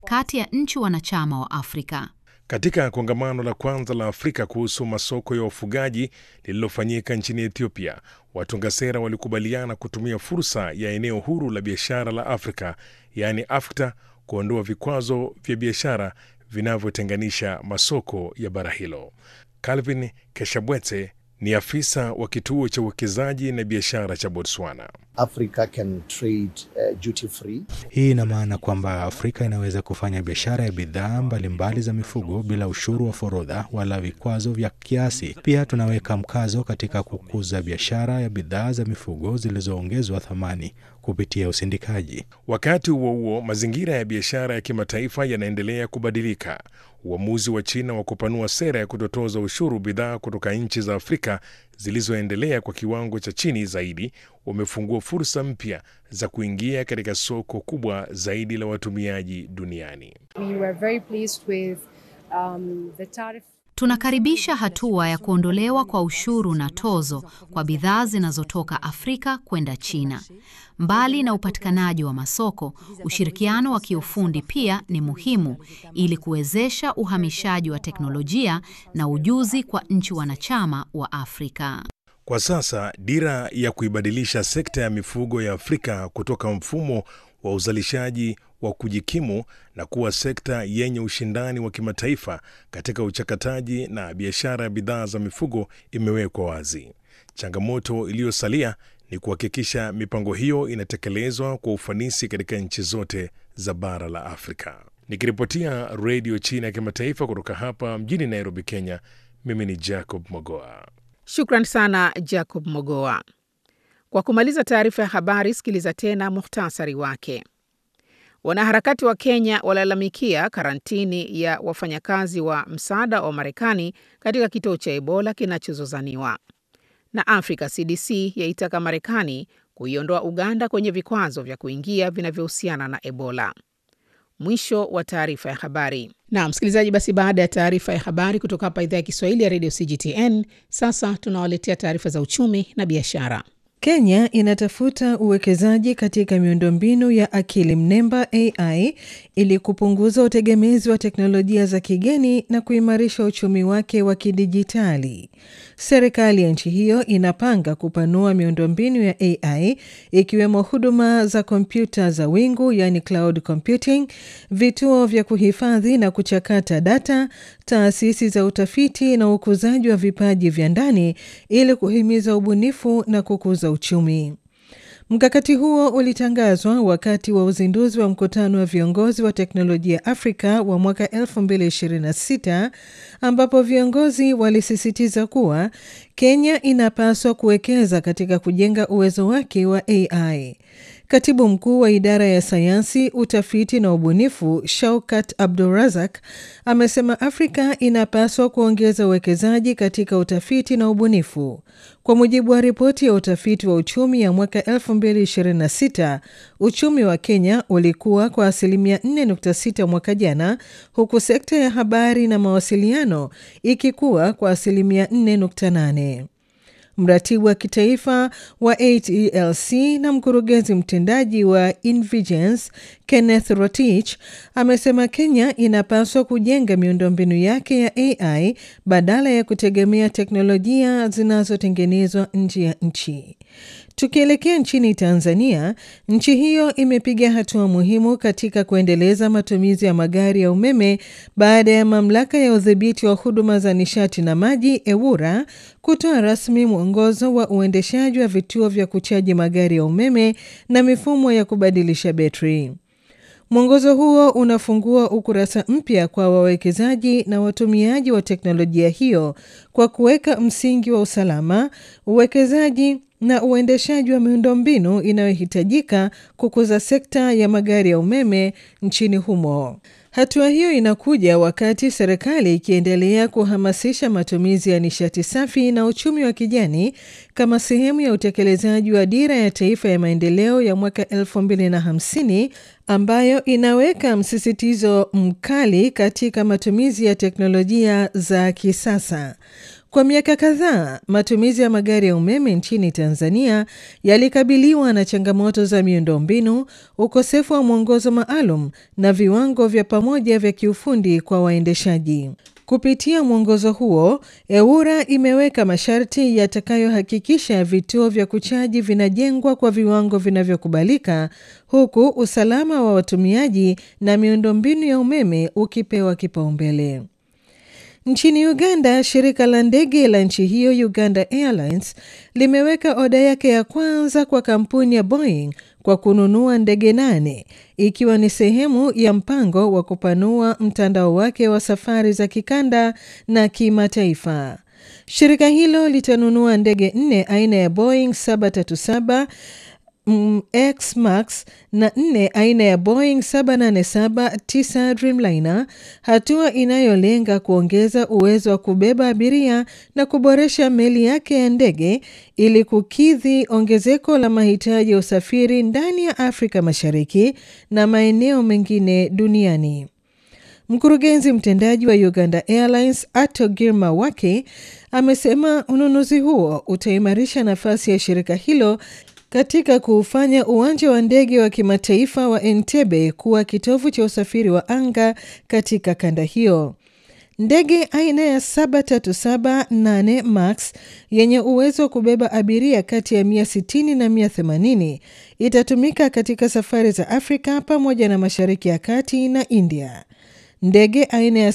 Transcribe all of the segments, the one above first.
kati ya nchi wanachama wa Afrika. Katika kongamano la kwanza la Afrika kuhusu masoko ya wafugaji lililofanyika nchini Ethiopia, watunga sera walikubaliana kutumia fursa ya eneo huru la biashara la Afrika, yaani AfCFTA, kuondoa vikwazo vya biashara vinavyotenganisha masoko ya bara hilo. Calvin Keshabwete ni afisa wa kituo cha uwekezaji na biashara cha Botswana. Africa can trade, uh, duty free. Hii ina maana kwamba Afrika inaweza kufanya biashara ya bidhaa mbalimbali za mifugo bila ushuru wa forodha wala vikwazo vya kiasi. Pia tunaweka mkazo katika kukuza biashara ya bidhaa za mifugo zilizoongezwa thamani kupitia usindikaji. Wakati huo huo, mazingira ya biashara ya kimataifa yanaendelea kubadilika. Uamuzi wa China wa kupanua sera ya kutotoza ushuru bidhaa kutoka nchi za Afrika zilizoendelea kwa kiwango cha chini zaidi umefungua fursa mpya za kuingia katika soko kubwa zaidi la watumiaji duniani. We were very pleased with, um, the tariff Tunakaribisha hatua ya kuondolewa kwa ushuru na tozo kwa bidhaa zinazotoka Afrika kwenda China. Mbali na upatikanaji wa masoko, ushirikiano wa kiufundi pia ni muhimu ili kuwezesha uhamishaji wa teknolojia na ujuzi kwa nchi wanachama wa Afrika. Kwa sasa dira ya kuibadilisha sekta ya mifugo ya Afrika kutoka mfumo wa uzalishaji wa kujikimu na kuwa sekta yenye ushindani wa kimataifa katika uchakataji na biashara ya bidhaa za mifugo imewekwa wazi. Changamoto iliyosalia ni kuhakikisha mipango hiyo inatekelezwa kwa ufanisi katika nchi zote za bara la Afrika. Nikiripotia Redio China ya Kimataifa kutoka hapa mjini Nairobi, Kenya, mimi ni Jacob Mogoa. Shukran sana Jacob Mogoa. Kwa kumaliza taarifa ya habari, sikiliza tena muhtasari wake. Wanaharakati wa Kenya walalamikia karantini ya wafanyakazi wa msaada wa Marekani katika kituo cha Ebola kinachozozaniwa. Na Africa CDC yaitaka Marekani kuiondoa Uganda kwenye vikwazo vya kuingia vinavyohusiana na Ebola. Mwisho wa taarifa ya habari. Na msikilizaji, basi baada ya taarifa ya habari kutoka hapa idhaa ya Kiswahili ya redio CGTN, sasa tunawaletea taarifa za uchumi na biashara. Kenya inatafuta uwekezaji katika miundombinu ya akili mnemba AI ili kupunguza utegemezi wa teknolojia za kigeni na kuimarisha uchumi wake wa kidijitali. Serikali ya nchi hiyo inapanga kupanua miundombinu ya AI ikiwemo huduma za kompyuta za wingu yani cloud computing, vituo vya kuhifadhi na kuchakata data, taasisi za utafiti na ukuzaji wa vipaji vya ndani ili kuhimiza ubunifu na kukuza uchumi. Mkakati huo ulitangazwa wakati wa uzinduzi wa mkutano wa viongozi wa teknolojia Afrika wa mwaka 2026 ambapo viongozi walisisitiza kuwa Kenya inapaswa kuwekeza katika kujenga uwezo wake wa AI. Katibu mkuu wa idara ya sayansi, utafiti na ubunifu Shaukat Abdurazak amesema Afrika inapaswa kuongeza uwekezaji katika utafiti na ubunifu. Kwa mujibu wa ripoti ya utafiti wa uchumi ya mwaka 2026, uchumi wa Kenya ulikuwa kwa asilimia 4.6 mwaka jana, huku sekta ya habari na mawasiliano ikikuwa kwa asilimia 4.8. Mratibu wa kitaifa wa ATLC na mkurugenzi mtendaji wa Invigence Kenneth Rotich amesema Kenya inapaswa kujenga miundombinu yake ya AI badala ya kutegemea teknolojia zinazotengenezwa nje ya nchi. Tukielekea nchini Tanzania, nchi hiyo imepiga hatua muhimu katika kuendeleza matumizi ya magari ya umeme baada ya mamlaka ya udhibiti wa huduma za nishati na maji EWURA kutoa rasmi mwongozo wa uendeshaji wa vituo vya kuchaji magari ya umeme na mifumo ya kubadilisha betri. Mwongozo huo unafungua ukurasa mpya kwa wawekezaji na watumiaji wa teknolojia hiyo kwa kuweka msingi wa usalama, uwekezaji na uendeshaji wa miundombinu inayohitajika kukuza sekta ya magari ya umeme nchini humo. Hatua hiyo inakuja wakati serikali ikiendelea kuhamasisha matumizi ya nishati safi na uchumi wa kijani kama sehemu ya utekelezaji wa dira ya taifa ya maendeleo ya mwaka 2050 ambayo inaweka msisitizo mkali katika matumizi ya teknolojia za kisasa. Kwa miaka kadhaa, matumizi ya magari ya umeme nchini Tanzania yalikabiliwa na changamoto za miundombinu, ukosefu wa mwongozo maalum na viwango vya pamoja vya kiufundi kwa waendeshaji. Kupitia mwongozo huo, EWURA imeweka masharti yatakayohakikisha vituo vya kuchaji vinajengwa kwa viwango vinavyokubalika, huku usalama wa watumiaji na miundombinu ya umeme ukipewa kipaumbele. Nchini Uganda, shirika la ndege la nchi hiyo Uganda Airlines limeweka oda yake ya kwanza kwa kampuni ya Boeing kwa kununua ndege nane ikiwa ni sehemu ya mpango wa kupanua mtandao wake wa safari za kikanda na kimataifa. Shirika hilo litanunua ndege nne aina ya Boeing 737 mm, X Max na nne aina ya Boeing 787-9 Dreamliner, hatua inayolenga kuongeza uwezo wa kubeba abiria na kuboresha meli yake ya ndege ili kukidhi ongezeko la mahitaji ya usafiri ndani ya Afrika Mashariki na maeneo mengine duniani. Mkurugenzi mtendaji wa Uganda Airlines Ato Girma Wake amesema ununuzi huo utaimarisha nafasi ya shirika hilo katika kuufanya uwanja wa ndege wa kimataifa wa Entebbe kuwa kitovu cha usafiri wa anga katika kanda hiyo. Ndege aina ya 737-8 Max yenye uwezo wa kubeba abiria kati ya 160 na 180 itatumika katika safari za Afrika pamoja na Mashariki ya Kati na India. Ndege aina ya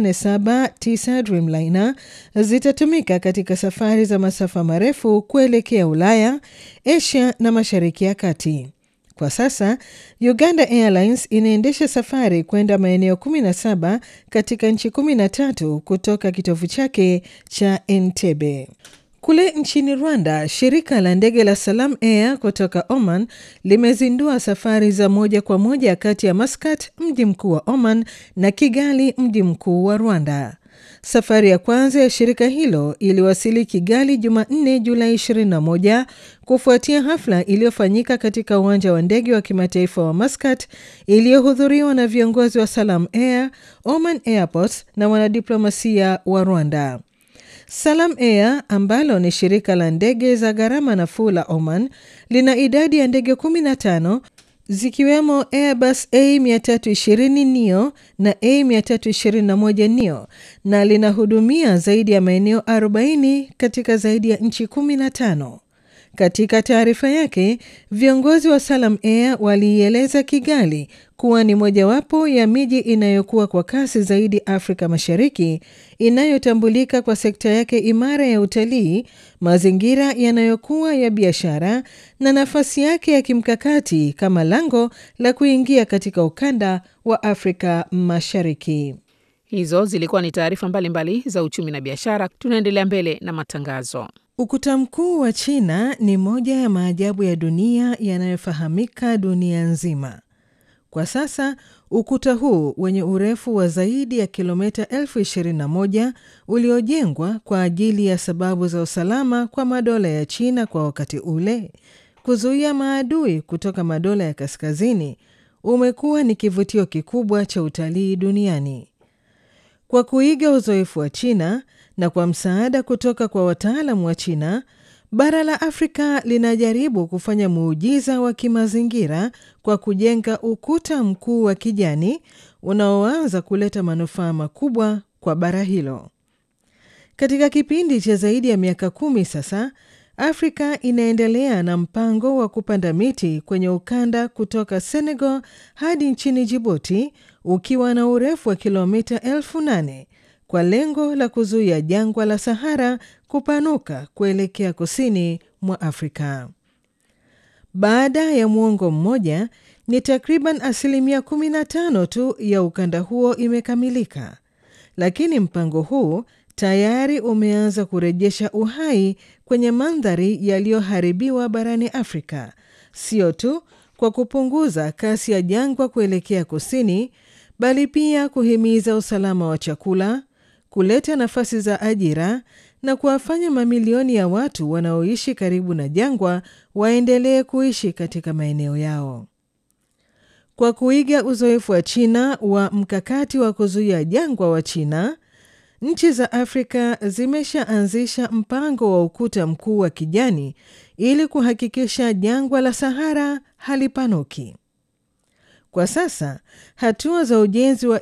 787-9 Dreamliner zitatumika katika safari za masafa marefu kuelekea Ulaya, Asia na Mashariki ya Kati. Kwa sasa, Uganda Airlines inaendesha safari kwenda maeneo 17 katika nchi 13 kutoka kitovu chake cha Entebbe. Kule nchini Rwanda, shirika la ndege la Salam Air kutoka Oman limezindua safari za moja kwa moja kati ya Muscat, mji mkuu wa Oman, na Kigali, mji mkuu wa Rwanda. Safari ya kwanza ya shirika hilo iliwasili Kigali Jumanne, Julai 21 kufuatia hafla iliyofanyika katika uwanja wa ndege wa kimataifa wa Muscat iliyohudhuriwa na viongozi wa Salam Air, Oman Airports na wanadiplomasia wa Rwanda. Salam Air ambalo ni shirika la ndege za gharama nafuu la Oman lina idadi ya ndege 15 zikiwemo Airbus A320 neo na A321 neo na linahudumia zaidi ya maeneo 40 katika zaidi ya nchi 15. Katika taarifa yake, viongozi wa Salam Air waliieleza Kigali kuwa ni mojawapo ya miji inayokuwa kwa kasi zaidi Afrika Mashariki, inayotambulika kwa sekta yake imara ya utalii, mazingira yanayokuwa ya biashara na nafasi yake ya kimkakati kama lango la kuingia katika ukanda wa Afrika Mashariki. Hizo zilikuwa ni taarifa mbalimbali za uchumi na biashara. Tunaendelea mbele na matangazo. Ukuta mkuu wa China ni moja ya maajabu ya dunia yanayofahamika dunia nzima. Kwa sasa ukuta huu wenye urefu wa zaidi ya kilomita elfu ishirini na moja uliojengwa kwa ajili ya sababu za usalama kwa madola ya China kwa wakati ule, kuzuia maadui kutoka madola ya kaskazini, umekuwa ni kivutio kikubwa cha utalii duniani. Kwa kuiga uzoefu wa China na kwa msaada kutoka kwa wataalamu wa China, bara la Afrika linajaribu kufanya muujiza wa kimazingira kwa kujenga ukuta mkuu wa kijani unaoanza kuleta manufaa makubwa kwa bara hilo. Katika kipindi cha zaidi ya miaka kumi sasa, Afrika inaendelea na mpango wa kupanda miti kwenye ukanda kutoka Senegal hadi nchini Jibuti ukiwa na urefu wa kilomita elfu nane kwa lengo la kuzuia jangwa la Sahara kupanuka kuelekea kusini mwa Afrika. Baada ya muongo mmoja, ni takriban asilimia 15 tu ya ukanda huo imekamilika, lakini mpango huu tayari umeanza kurejesha uhai kwenye mandhari yaliyoharibiwa barani Afrika, sio tu kwa kupunguza kasi ya jangwa kuelekea kusini, bali pia kuhimiza usalama wa chakula, kuleta nafasi za ajira na kuwafanya mamilioni ya watu wanaoishi karibu na jangwa waendelee kuishi katika maeneo yao. Kwa kuiga uzoefu wa China wa mkakati wa kuzuia jangwa wa China, nchi za Afrika zimeshaanzisha mpango wa ukuta mkuu wa kijani ili kuhakikisha jangwa la Sahara halipanuki. Kwa sasa hatua za ujenzi wa